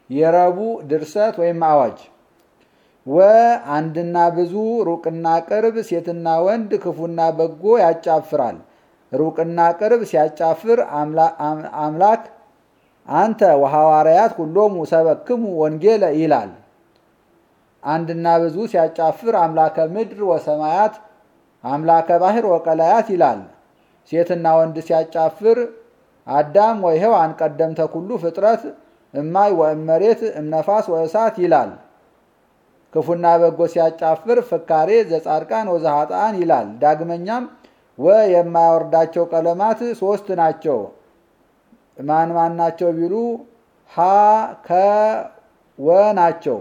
የረቡዕ ድርሰት ወይም አዋጅ ወ አንድና ብዙ ሩቅና ቅርብ ሴትና ወንድ ክፉና በጎ ያጫፍራል። ሩቅና ቅርብ ሲያጫፍር አምላክ አንተ ወሐዋርያት ሁሎሙ ሰበክሙ ወንጌለ ይላል። አንድና ብዙ ሲያጫፍር አምላከ ምድር ወሰማያት አምላከ ባህር ወቀላያት ይላል። ሴትና ወንድ ሲያጫፍር አዳም ወይሔዋን ቀደምተ ኩሉ ፍጥረት እማይ ወእመሬት እምነፋስ ወእሳት ይላል። ክፉና በጎ ሲያጫፍር ፍካሬ ዘጻድቃን ወዘኃጥአን ይላል። ዳግመኛም ወ የማያወርዳቸው ቀለማት ሶስት ናቸው። ማን ማን ናቸው ቢሉ ሀ ከ ወ ናቸው።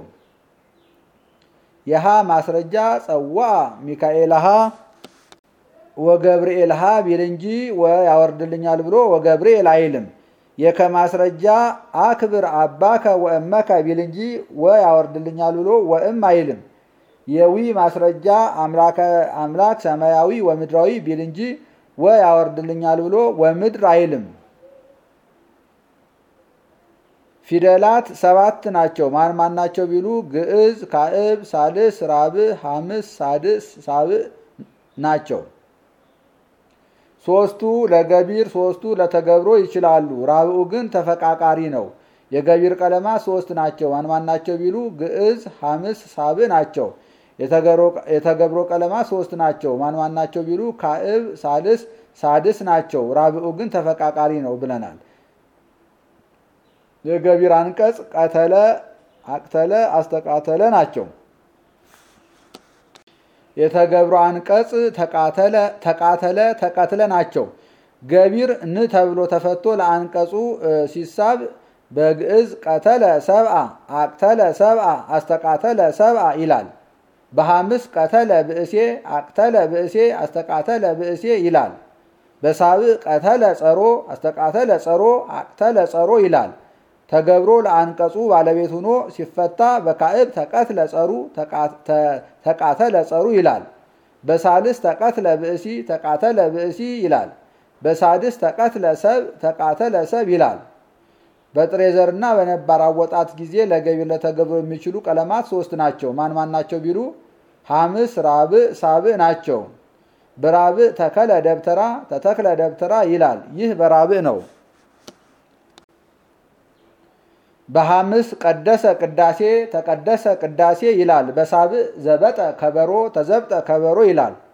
የሀ ማስረጃ ጸዋ ሚካኤልሃ ወገብርኤልሃ ቢል እንጂ ወ ያወርድልኛል ብሎ ወገብርኤል አይልም። የከማስረጃ አክብር አባከ ወእመከ ቢል እንጂ ወ ያወርድልኛል ብሎ ወእም አይልም። የዊ ማስረጃ አምላክ ሰማያዊ ወምድራዊ ቢል እንጂ ወ ያወርድልኛል ብሎ ወምድር አይልም። ፊደላት ሰባት ናቸው። ማን ማን ናቸው ቢሉ ግዕዝ፣ ካዕብ፣ ሳልስ፣ ራብዕ፣ ሐምስ፣ ሳድስ፣ ሳብዕ ናቸው። ሶስቱ ለገቢር ሶስቱ ለተገብሮ ይችላሉ። ራብዑ ግን ተፈቃቃሪ ነው። የገቢር ቀለማት ሶስት ናቸው። ማን ማን ናቸው ቢሉ ግዕዝ፣ ሐምስ፣ ሳብዕ ናቸው። የተገብሮ ቀለማት ሶስት ናቸው። ማን ማን ናቸው ቢሉ ካዕብ፣ ሳልስ፣ ሳድስ ናቸው። ራብዑ ግን ተፈቃቃሪ ነው ብለናል። የገቢር አንቀጽ ቀተለ፣ አቅተለ፣ አስተቃተለ ናቸው። የተገብሮ አንቀጽ ተቃተለ፣ ተቀትለ ናቸው። ገቢር ን ተብሎ ተፈቶ ለአንቀጹ ሲሳብ በግዕዝ ቀተለ ሰብአ፣ አቅተለ ሰብአ፣ አስተቃተለ ሰብአ ይላል። በሐምስ ቀተለ ብእሴ፣ አቅተለ ብእሴ፣ አስተቃተለ ብእሴ ይላል። በሳብዕ ቀተለ ጸሮ፣ አስተቃተለ ጸሮ፣ አቅተለ ጸሮ ይላል። ተገብሮ ለአንቀጹ ባለቤት ሆኖ ሲፈታ በካዕብ ተቀትለ ጸሩ ተቃተለ ጸሩ ይላል። በሳልስ ተቀትለ ብእሲ ተቃተለ ብእሲ ይላል። በሳድስ ተቀትለ ሰብ ተቃተለ ሰብ ይላል። በጥሬ ዘርና በነባር አወጣት ጊዜ ለገቢር ለተገብሮ የሚችሉ ቀለማት ሶስት ናቸው። ማን ማን ናቸው ቢሉ ሐምስ፣ ራብዕ፣ ሳብዕ ናቸው። በራብዕ ተከለ ደብተራ ተተክለ ደብተራ ይላል። ይህ በራብዕ ነው። በሐምስ ቀደሰ ቅዳሴ ተቀደሰ ቅዳሴ ይላል። በሳብዕ ዘበጠ ከበሮ ተዘብጠ ከበሮ ይላል።